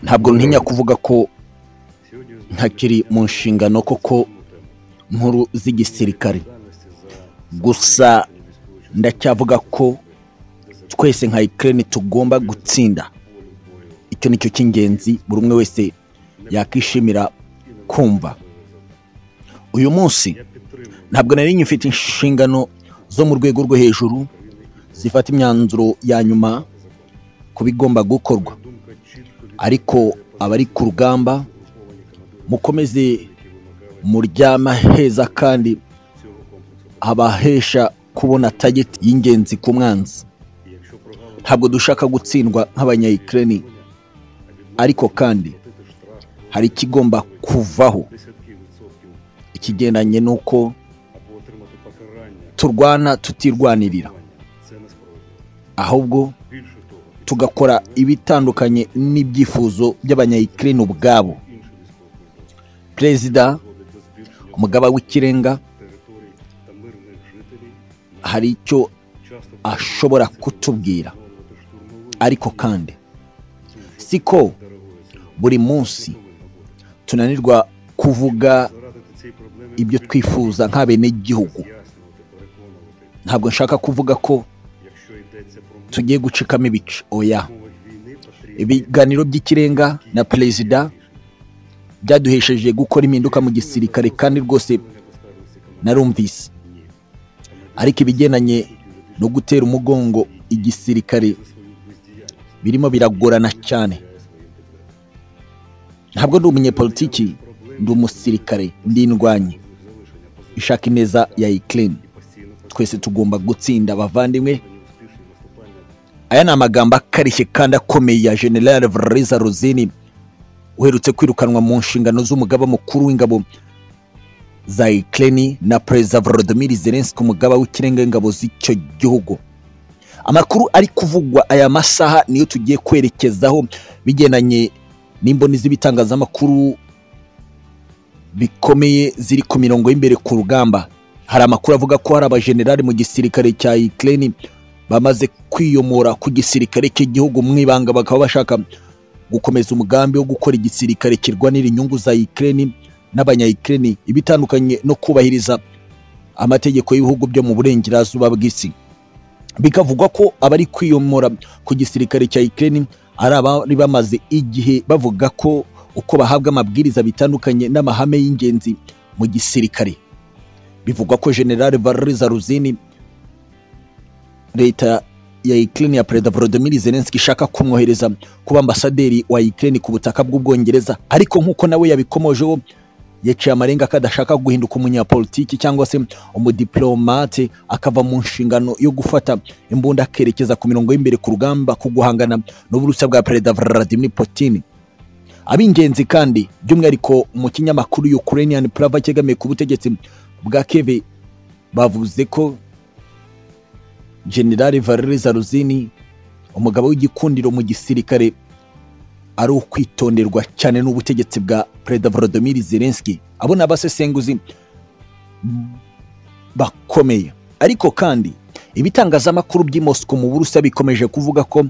ntabwo ntinya kuvuga ko ntakiri mu nshingano koko nkuru z'igisirikare gusa ndacyavuga ko twese nka ikirere tugomba gutsinda icyo ni cyo cy'ingenzi buri umwe wese yakwishimira kumva uyu munsi ntabwo nari nyifite inshingano zo mu rwego rwo hejuru zifata imyanzuro ya nyuma ku bigomba gukorwa ariko abari ku rugamba mukomeze muryama heza kandi abahesha kubona tageti y'ingenzi ku mwanzi ntabwo dushaka gutsindwa nk'abanyayikireni ariko kandi hari ikigomba kuvaho ikigendanye n'uko turwana tutirwanirira ahubwo tugakora ibitandukanye n'ibyifuzo by'abanyayikireni ubwabo perezida umugaba w'ikirenga hari icyo ashobora kutubwira ariko kandi siko buri munsi tunanirwa kuvuga ibyo twifuza nk'abenegihugu ntabwo nshaka kuvuga ko tugiye gucikamo ibice oya ibiganiro by'ikirenga na perezida byaduhesheje gukora impinduka mu gisirikare kandi rwose narumvise ariko ibigendanye no gutera umugongo igisirikare birimo biragorana cyane ntabwo ndi umunyepolitiki ndi umusirikare ndi indwanyi ishaka ineza ya ikirere twese tugomba gutsinda abavandimwe aya ni amagambo akarishye kandi akomeye ya generale valeriza rosine uherutse kwirukanwa mu nshingano z'umugaba mukuru w'ingabo za ikirere na perezida volodimir zelenski umugaba w'ikirenga w'ingabo z'icyo gihugu amakuru ari kuvugwa aya masaha niyo tugiye kwerekezaho bigendanye n'imboni z'ibitangazamakuru bikomeye ziri ku mirongo y'imbere ku rugamba hari amakuru avuga ko hari abajenerali mu gisirikare cya ikirere bamaze kwiyomora ku gisirikare cy'igihugu mu ibanga bakaba bashaka gukomeza umugambi wo gukora igisirikare kirwanira inyungu za ikirere n'abanyayikirere ibitandukanye no kubahiriza amategeko y'ibihugu byo mu burengerazuba bw'isi bikavugwa ko abari kwiyomora ku gisirikare cya ikirere ari abari bamaze igihe bavuga ko uko bahabwa amabwiriza bitandukanye n'amahame y'ingenzi mu gisirikare bivugwa ko generale valeriza ruzini leta ya ikirere ya perezida volodimir zelenski ishaka kumwohereza kuba ambasaderi wa ikirere ku butaka bw'ubwongereza ariko nk'uko nawe yabikomojeho yaciye amarenga ko adashaka guhinduka umunyapolitiki cyangwa se umudiplomate akava mu nshingano yo gufata imbunda akerekeza ku mirongo y'imbere ku rugamba ku guhangana n'uburusa bwa perezida Vladimir Putin ab'ingenzi kandi by'umwihariko mu kinyamakuru Ukrainian Pravda cyegamiye ku butegetsi bwa Kiev bavuze ko General Valery Zaruzini umugabo w'igikundiro mu gisirikare ari ukwitonderwa cyane n'ubutegetsi bwa perezida volodimir zelenski abo ni abasesenguzi bakomeye ariko kandi ibitangazamakuru by'i Moscow mu burusa bikomeje kuvuga ko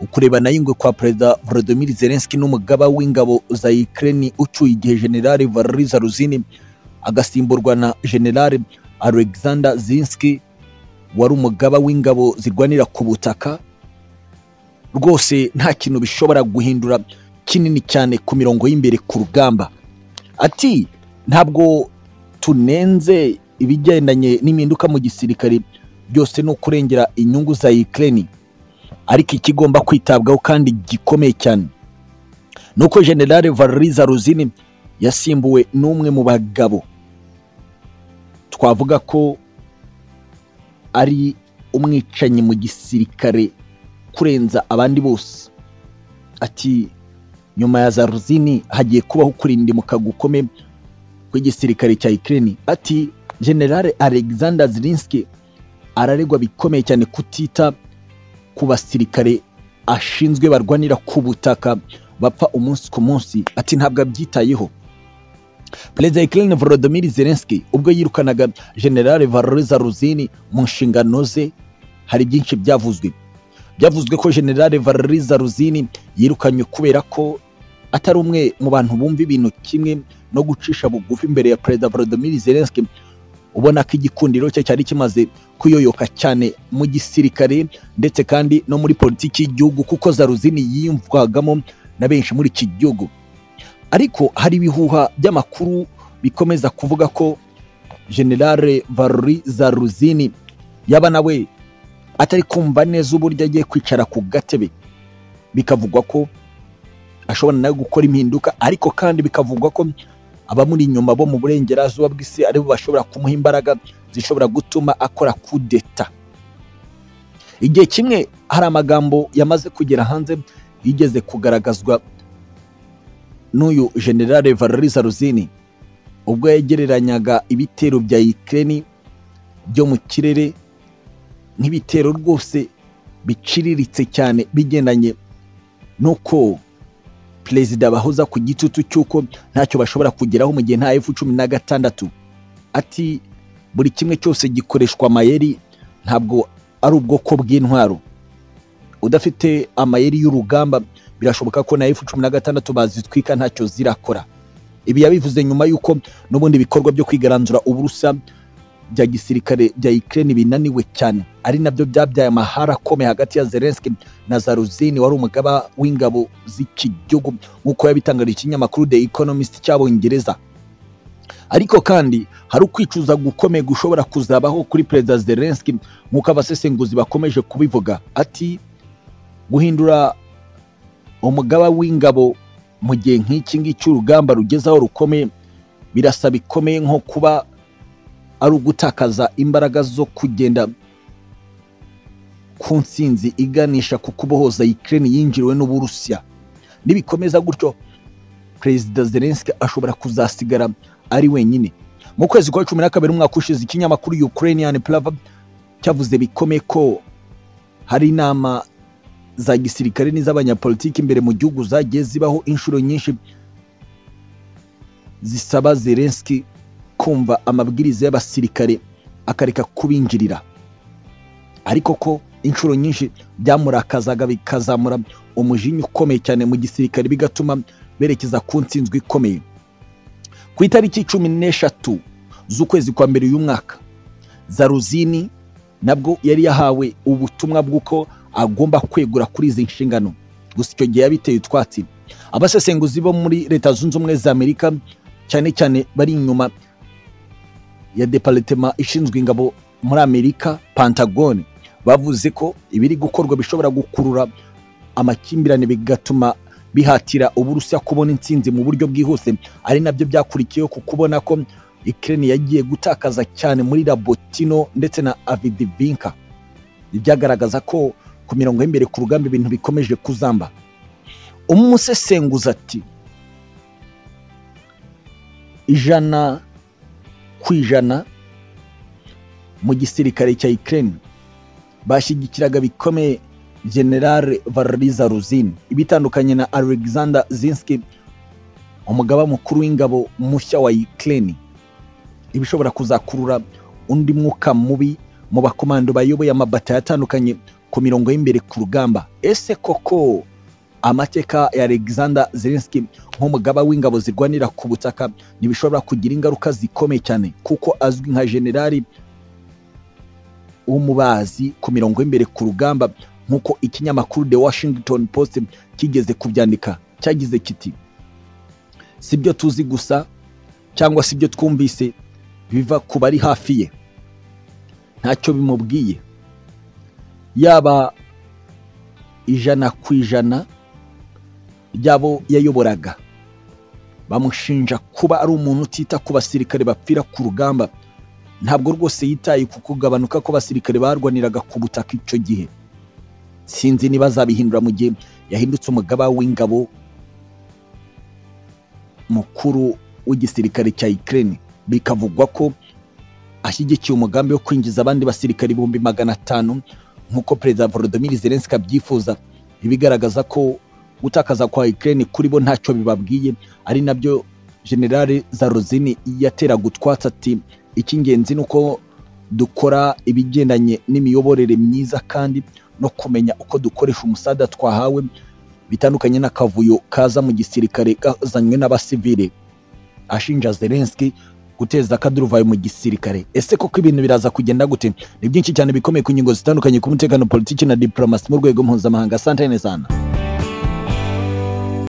ukurebana ingwe kwa perezida volodimir zelenski n'umugaba w'ingabo za ikirere ucyuye igihe generale valeriza ruzini agasimburwa na generale alexander zinski wari umugaba w'ingabo zirwanira ku butaka rwose nta kintu bishobora guhindura kinini cyane ku mirongo y'imbere ku rugamba ati ntabwo tunenze ibigendanye n'impinduka mu gisirikare byose ni ukurengera inyungu za ikirere ariko ikigomba kwitabwaho kandi gikomeye cyane ni uko generale valeriza ruzini yasimbuwe n'umwe mu bagabo twavuga ko ari umwicanyi mu gisirikare kurenza abandi bose ati nyuma ya za ruzini hagiye kubaho kurindimuka gukome kw'igisirikare cya ikirere ati generale alexander zirinski araregwa bikomeye cyane kutita ku basirikare ashinzwe barwanira ku butaka bapfa umunsi ku munsi ati ntabwo abyitayeho perezida ikirere volodimir zelenski ubwo yirukanaga generale valeriza ruzini mu nshingano ze hari byinshi byavuzwe byavuzwe ko generale valeriza ruzini yirukanywe kubera ko atari umwe mu bantu bumva ibintu kimwe no gucisha bugufi imbere ya perezida Volodymyr Zelensky ubona ko igikundiro cye cyari kimaze kuyoyoka cyane mu gisirikare ndetse kandi no muri politiki y'igihugu kuko zaruzini yiyumvwagamo na benshi muri iki gihugu ariko hari ibihuha by'amakuru bikomeza kuvuga ko generale Valery Zaruzini yaba nawe atari kumva neza uburyo agiye kwicara ku gatebe bikavugwa ko ashobora nawe gukora impinduka ariko kandi bikavugwa ko abamuri inyuma bo mu burengerazuba bw'isi aribo bashobora kumuha imbaraga zishobora gutuma akora kudeta igihe kimwe hari amagambo yamaze kugera hanze yigeze kugaragazwa n'uyu generale Valery Zaruzini ubwo yagereranyaga ibitero bya Ukraine byo mu kirere nk'ibitero rwose biciriritse cyane bigendanye n'uko perezida bahoza ku gitutu cy'uko ntacyo bashobora kugeraho mu gihe nta efu cumi na gatandatu ati buri kimwe cyose gikoreshwa amayeri ntabwo ari ubwoko bw'intwaro udafite amayeri y'urugamba birashoboka ko na efu cumi na gatandatu bazitwika ntacyo zirakora ibi yabivuze nyuma y'uko n'ubundi bikorwa byo kwigaranzura uburusa bya gisirikare bya Ukraine binaniwe cyane ari nabyo byabyaye amahara akomeye hagati ya Zelensky na Zaruzini wari umugaba w'ingabo z'iki gihugu nk'uko yabitangarije ikinyamakuru The Economist cy'abongereza ariko kandi hari ukwicuza gukomeye gushobora kuzabaho kuri perezida Zelensky nk'uko abasesenguzi bakomeje kubivuga ati guhindura umugaba w'ingabo mu gihe nk'iki ngiki urugamba rugezeho rukomeye birasa bikomeye nko kuba ari ugutakaza imbaraga zo kugenda ku nsinzi iganisha ku kubohoza Ukraine yinjiriwe n'Uburusiya nibikomeza gutyo perezida Zelensky ashobora kuzasigara ari wenyine mu kwezi kwa cumi na kabiri umwaka ushize ikinyamakuru Ukrainian Pravda cyavuze bikomeye ko hari inama za gisirikare n'iz'abanyapolitiki imbere mu gihugu zagiye zibaho inshuro nyinshi zisaba Zelensky kumva amabwiriza y'abasirikare akareka kubinjirira ariko ko inshuro nyinshi byamurakazaga bikazamura umujinya ukomeye cyane mu gisirikare bigatuma berekeza ku nsinzwe ikomeye ku itariki cumi n'eshatu z'ukwezi kwa mbere uyu mwaka zaruzini nabwo yari yahawe ubutumwa bw'uko agomba kwegura kuri izi nshingano gusa icyo gihe yabiteye utwatsi abasesenguzi bo muri leta zunze ubumwe za amerika cyane cyane bari inyuma ya deparitema ishinzwe ingabo muri amerika pantagone bavuze ko ibiri gukorwa bishobora gukurura amakimbirane bigatuma bihatira uburusiya kubona intsinzi mu buryo bwihuse ari nabyo byakurikiyeho ku kubona ko ikirere yagiye gutakaza cyane muri rabotino ndetse na avidivinka byagaragaza ko ku mirongo y'imbere ku rugamba ibintu bikomeje kuzamba umusesenguza ati ijana ku ijana mu gisirikare cya Ukraine bashyigikiraga bikomeye General Valery Zaruzin ibitandukanye na Alexander Zinsky umugaba mukuru w'ingabo mushya wa Ukraine ibishobora kuzakurura undi mwuka mubi mu bakomando bayoboye amabata yatandukanye ku mirongo y'imbere ku rugamba ese koko amateka ya Alexander Zelensky nk'umugaba w'ingabo zirwanira ku butaka ntibishobora kugira ingaruka zikomeye cyane kuko azwi nka generali w'umubazi ku mirongo y'imbere ku rugamba nk'uko ikinyamakuru The Washington Post kigeze kubyandika cyagize kiti si byo tuzi gusa cyangwa si byo twumvise biva ku bari hafi ye ntacyo bimubwiye yaba ijana ku ijana ry'abo yayoboraga bamushinja kuba ari umuntu utita ku basirikare bapfira ku rugamba ntabwo rwose yitaye ku kugabanuka kw'abasirikare barwaniraga ku butaka icyo gihe sinzi niba azabihindura mu gihe yahindutse umugaba w'ingabo mukuru w'igisirikare cya Ukraine bikavugwa ko ashyigikiye umugambi wo kwinjiza abandi basirikare ibihumbi magana atanu nk'uko perezida Volodymyr Zelensky abyifuza ibigaragaza ko gutakaza kwa Ukraine kuri bo ntacyo bibabwiye ari nabyo General Zaruzini yateraga utwatsi ati icy'ingenzi ni uko dukora ibigendanye n'imiyoborere myiza kandi no kumenya uko dukoresha umusada twahawe bitandukanye n'akavuyo kaza mu gisirikare kazanywe n'abasivile ashinja Zelensky guteza akaduruvayo mu gisirikare ese koko ibintu biraza kugenda gute ni byinshi cyane bikomeye ku ngingo zitandukanye ku mutekano politiki na diplomasi mu rwego mpuzamahanga asante neza